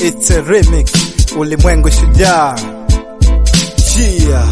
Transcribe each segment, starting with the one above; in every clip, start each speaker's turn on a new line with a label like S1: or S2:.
S1: It's a remix. Ulimwengu shujaa. Yeah.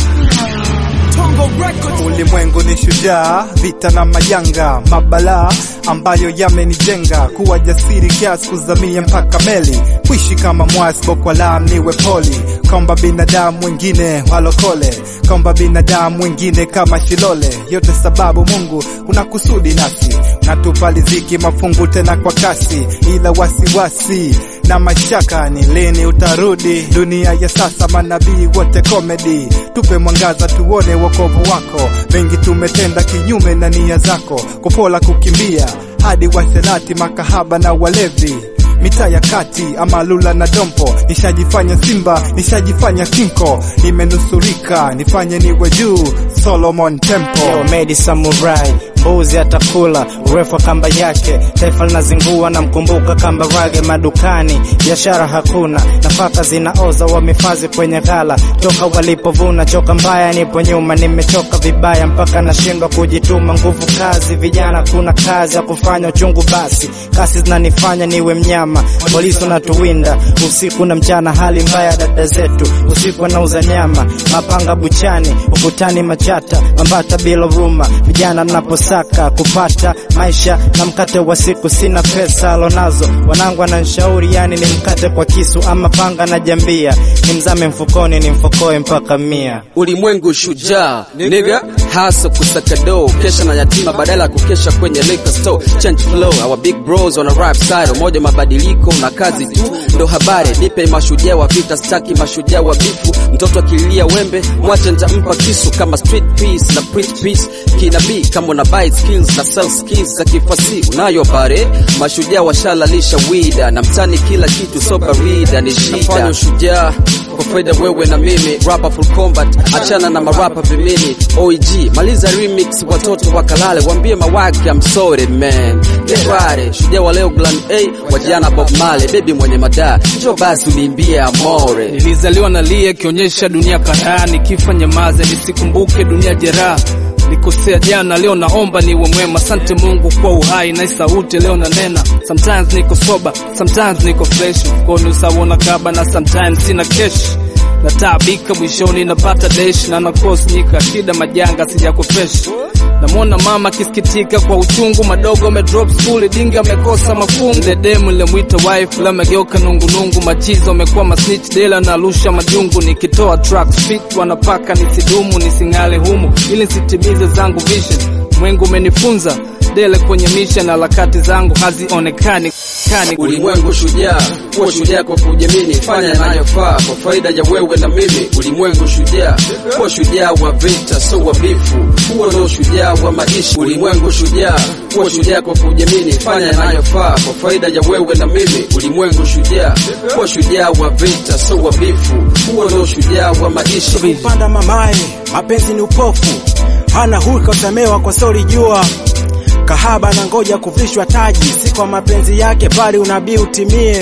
S1: Ulimwengu ni shujaa, vita na majanga, mabalaa ambayo yamenijenga kuwa jasiri kiasi kuzamia mpaka meli, kuishi kama mwasi bokwalam niwe poli, kwamba binadamu wengine walokole, kwamba binadamu wengine kama Shilole. Yote sababu Mungu una kusudi nasi, unatupa riziki mafungu tena kwa kasi, ila wasiwasi wasi na mashaka ni lini utarudi? Dunia ya sasa, manabii wote komedi, tupe mwangaza tuone wokovu wako. Mengi tumetenda kinyume na nia zako, kupola kukimbia hadi washerati, makahaba na walevi mitaa ya kati ama lula na dompo, nishajifanya simba, nishajifanya kinko, nimenusurika nifanye niwe juu Solomon Temple.
S2: Medi Samurai mbuzi atakula urefu wa kamba yake, taifa linazingua na mkumbuka kamba rage madukani, biashara hakuna, nafaka zinaoza, wamefazi kwenye ghala toka walipovuna, choka mbaya, nipo nyuma, nimechoka vibaya mpaka nashindwa kujituma, nguvu kazi, vijana kuna kazi ya kufanya, uchungu basi, kasi zinanifanya niwe mnyama, polisi unatuwinda usiku na mchana, hali mbaya dada zetu, usiku wanauza nyama, mapanga buchani, ukutani machata, mambata bila huruma, vijana mnaposa saka kupata maisha na mkate wa siku, sina pesa alonazo, wanangu wananishauri yani ni mkate kwa kisu ama panga na jambia, ni mzame mfukoni ni mfokoe mpaka mia.
S3: Ulimwengu shujaa nigga, hasa kusaka do, kesha na yatima badala ya kukesha kwenye liquor store. Change flow, our big bros on a rap style, umoja mabadiliko na kazi tu ndo habari. Nipe mashujaa wa vita, staki mashujaa wa bifu. Mtoto akilia wembe, mwache nitampa kisu kama street peace na preach peace. Kinabii kama una buy skills na sell skills za kifasi unayo bare. Mashujaa washalalisha wida na mtani, kila kitu so barida ni shida. Nafanya ushujaa kwa faida wewe na mimi, rapper full combat, achana na marapa vimini. OG maliza remix, watoto wakalale, wambie mawake I'm sorry man, get ready. Shujaa wa leo Glen A, wajana Bob Marley, baby mwenye madaa, njoo basi uniimbie amore.
S4: Nilizaliwa na lia kionyesha dunia karaa, nikifa nyamaze nisikumbuke dunia jeraha Nikosea jana, leo naomba niwe mwema. Asante Mungu kwa uhai na sauti leo na nena. Sometimes niko soba, sometimes niko fresh, mkono usawona kaba na sometimes sina cash nataabika mwishoni napata desh na nakosnyika shida majanga sijakopesha namwona mama akisikitika kwa uchungu madogo amedrop school dingi amekosa mafungu dedemu lemwita wife lamegeuka nungunungu machizo amekuwa masnitch dela narusha majungu nikitoa track fit wanapaka nisidumu nising'ale humu ili nsitimize zangu vision mwengu umenifunza dele kwenye misha na harakati zangu hazionekani kani
S3: Ulimwengu shujaa, kuwa shujaa kwa kujiamini, fanya yanayofaa kwa faida ya wewe na mimi. Ulimwengu shujaa, kuwa shujaa wa vita, so wa bifu, kuwa ndo shujaa wa maisha. Ulimwengu shujaa, kuwa shujaa kwa kujiamini, fanya yanayofaa kwa faida ya wewe na mimi. Ulimwengu shujaa, kuwa shujaa wa vita, so wa bifu, kuwa ndo shujaa wa maisha.
S5: Mpanda mamaye, mapenzi ni upofu, hana hulka utamewa kwa sori jua kahaba na ngoja kuvishwa taji, si kwa mapenzi yake bali unabii utimie.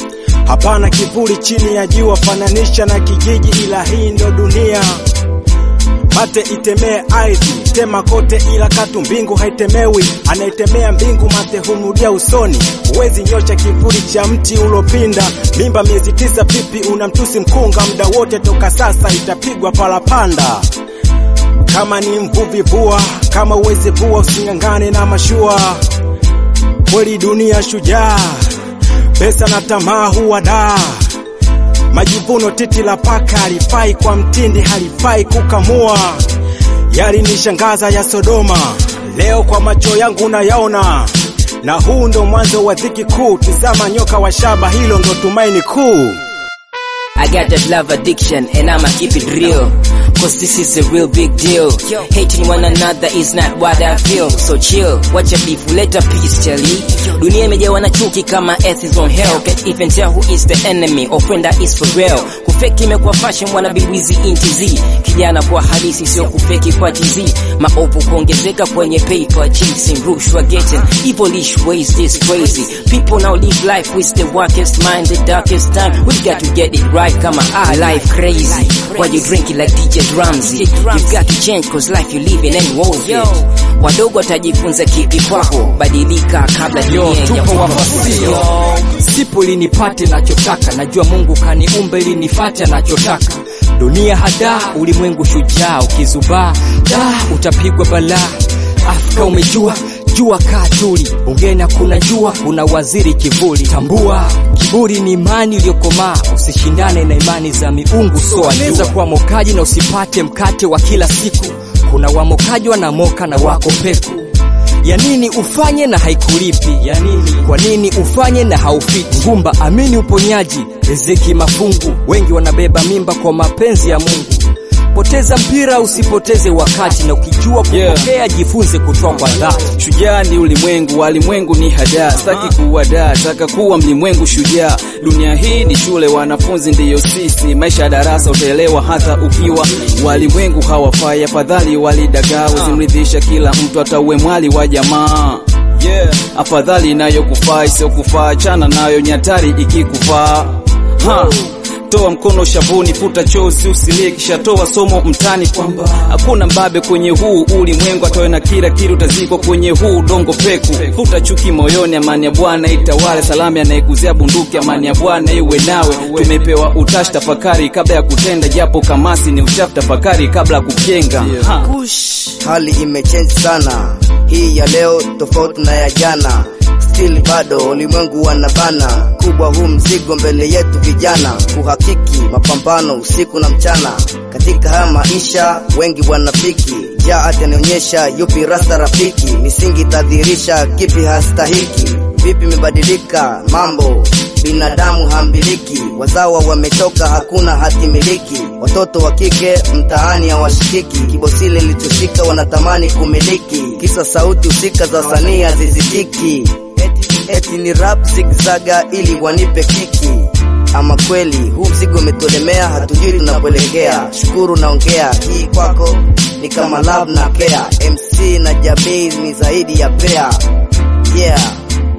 S5: Hapana kivuli chini ya jua, fananisha na kijiji, ila hii ndo dunia. Mate itemee ardhi, tema kote, ila katu mbingu haitemewi. Anayetemea mbingu mate humrudia usoni. Huwezi nyosha kivuli cha mti ulopinda. Mimba miezi tisa, pipi unamtusi mkunga, muda wote toka sasa itapigwa parapanda kama ni mvuvi vua, kama uweze vua using'ang'ane na mashua. Kweli dunia shujaa, pesa na tamaa huwa daa. Majivuno titi la paka halifai kwa mtindi, halifai kukamua. Yalinishangaza ya Sodoma, leo kwa macho yangu nayaona, na huu ndo mwanzo wa dhiki kuu. Tizama nyoka wa shaba, hilo ndo tumaini kuu.
S6: I got that love addiction and I'ma keep it real. Cause this is a real big deal. Hating one another is not what I feel. So chill, watch a beef, let a peace tell you. Dunia imejawa na chuki kama earth is on hell. Can't even tell who is the enemy or friend that is for real. Kufeki imekuwa fashion, wana biwizi inti Z. Kijana kwa halisi, sio kufeki kwa TZ. Maovu kuongezeka kwenye paper chasing, rushwa getting, evilish ways this crazy. People now live life with the darkest mind, the darkest time. We got to get it right, kama I life crazy. Why you drink it like DJ Ramsey? You've got to change cause life you live in ain't worth it. Wadogo watajifunza kipi kwako, badilika kabla dunia ya
S4: tupo wafasio
S6: sipo ili nipate nachotaka najua mungu kaniumba ili nifate nachotaka dunia hadaa ulimwengu shujaa ukizubaa da utapigwa balaa afrika umejua jua kaa tuli bungeni hakuna jua kuna waziri kivuli tambua kiburi ni imani iliyokomaa usishindane na imani za miungu soaweza kuwa mokaji na usipate mkate wa kila siku kuna wamokaji wanamoka na wako peku ya nini ufanye na haikulipi ya nini kwa nini ufanye na haufiti ngumba amini uponyaji riziki mafungu wengi wanabeba mimba kwa mapenzi ya mungu poteza mpira usipoteze wakati na ukijua kupokea
S3: Yeah.
S6: jifunze kutoa kwa dhati
S3: Shujaa ni ulimwengu, walimwengu ni hadaa. Sitaki kuwadaa, taka kuwa mlimwengu shujaa. Dunia hii ni shule, wanafunzi ndiyo sisi. Maisha ya darasa utaelewa hata ukiwa walimwengu hawafai. Afadhali walidagaa, uzimridhisha kila mtu, hata uwe mwali wa jamaa. Yeah. Afadhali inayokufaa isiyokufaa, chana nayo nyatari ikikufaa. Ha. Toa mkono shavuni, futa chozi usilie, kisha toa somo mtani kwamba hakuna mbabe kwenye huu ulimwengu, atoe na kila kitu utazikwa kwenye huu udongo peku. Futa chuki moyoni, amani ya Bwana itawale. Salami anayekuzia bunduki, amani ya Bwana iwe nawe. Tumepewa utashi, tafakari kabla ya kutenda, japo kamasi ni uchafu, tafakari kabla ya kujenga. Ha.
S7: hali imechange sana hii ya leo tofauti na ya jana still bado ulimwengu wanabana kubwa huu mzigo mbele yetu vijana kuhakiki mapambano usiku na mchana katika haya maisha wengi wanafiki ja atanionyesha yupi rasta rafiki misingi tadhirisha kipi hastahiki vipi imebadilika mambo binadamu hambiliki wazawa wametoka hakuna hati miliki watoto wa kike mtaani hawashikiki kibosile lilichoshika wanatamani kumiliki kisa sauti husika za wasanii hazizitiki eti, eti ni rap zigzaga ili wanipe kiki ama kweli huu mzigo umetolemea hatujui tunapoelekea shukuru naongea hii kwako ni kama love na care mc na jamii ni zaidi ya pea yeah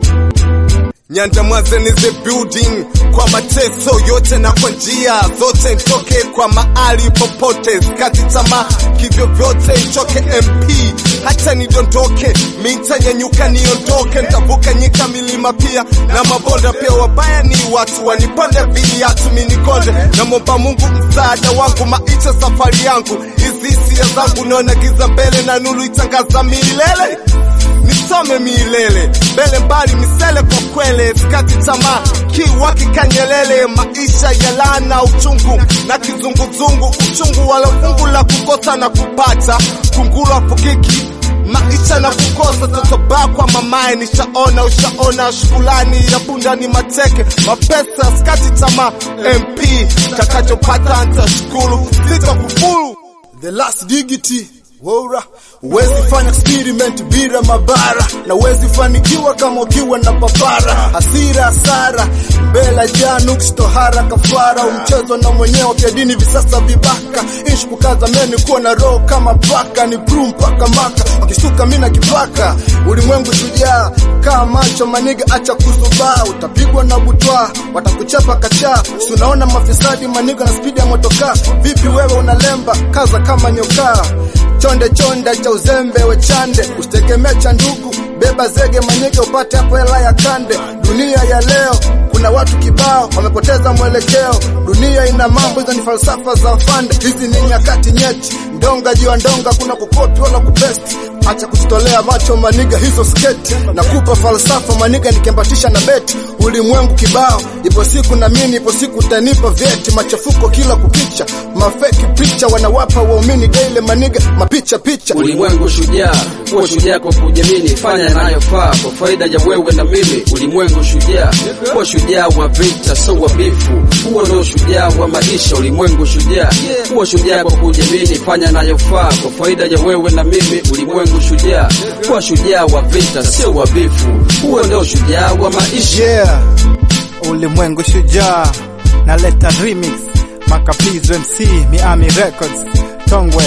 S8: Nyandamwaze ni the building kwa mateso yote na kwa njia zote, nitoke kwa mahali popote, sikati tamaa kivyo vyote, nitoke MP hata nidondoke, mitanyanyuka niondoke, nitavuka nyika, milima pia na mabonda pia. Wabaya ni watu waniponde viatu, minikonde na momba Mungu msaada wangu, maisha safari yangu, hizi hisia zangu, naona giza mbele na nuru itangaza milele nisome milele mbele mbali misele kwa kwele sikati tamaa kiwa kikanyelele maisha ya lana uchungu na kizunguzungu uchungu wala fungu la kukosa na kupata kunguru apukiki maisha na kukosa totoba kwa mamaye nishaona ushaona shukulani ya bunda ni mateke mapesa skati tamaa mp takachopata ntashukuru sitakufuru
S9: the last dignity Wora, huwezi fanya experiment bila mabara na huwezi fanikiwa kama ukiwa na papara hasira hasara mbela janux tohara kafara umchezo na mwenyewe vya dini visasa vibaka ishi kukaza meni kuwa na roho kama paka ni bru mpaka maka wakishtuka mina kipaka ulimwengu shujaa kaa macho maniga acha kuzubaa utapigwa na butwa watakuchapa kachaa si unaona mafisadi maniga na spidi ya motokaa vipi wewe unalemba kaza kama nyokaa chonde chonde cha uzembe wechande usitegemee cha ndugu beba zege manyege upate hapo hela ya kande dunia ya leo kuna watu kibao wamepoteza mwelekeo dunia ina mambo hizo ni falsafa za fande hizi ni nyakati nyeti ndonga juu ya ndonga kuna kukopi wala kupesti acha kututolea macho maniga hizo sketi na kupa falsafa maniga nikembatisha na beti ulimwengu kibao ipo siku na mimi ipo siku utanipa vyeti machafuko kila kukicha mafeki picha wanawapa waumini daily maniga mapicha picha
S3: Ulimwengu shujaa, kuwa shujaa kwa kujamini, fanya yanayofaa kwa faida ya wewe na mimi. Ulimwengu shujaa, kuwa shujaa wa vita, so wa bifu, huo ndio shujaa wa maisha. Ulimwengu shujaa, kuwa shujaa kwa kujamini, fanya yanayofaa kwa faida ya wewe na mimi. Ulimwengu shujaa, kuwa shujaa wa vita, sio wa bifu, huo ndio shujaa wa maisha.
S1: yeah ulimwengu shujaa naleta remix makapizo mc miami records tongwe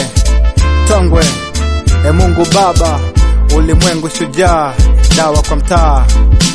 S1: tongwe e mungu baba ulimwengu shujaa dawa kwa mtaa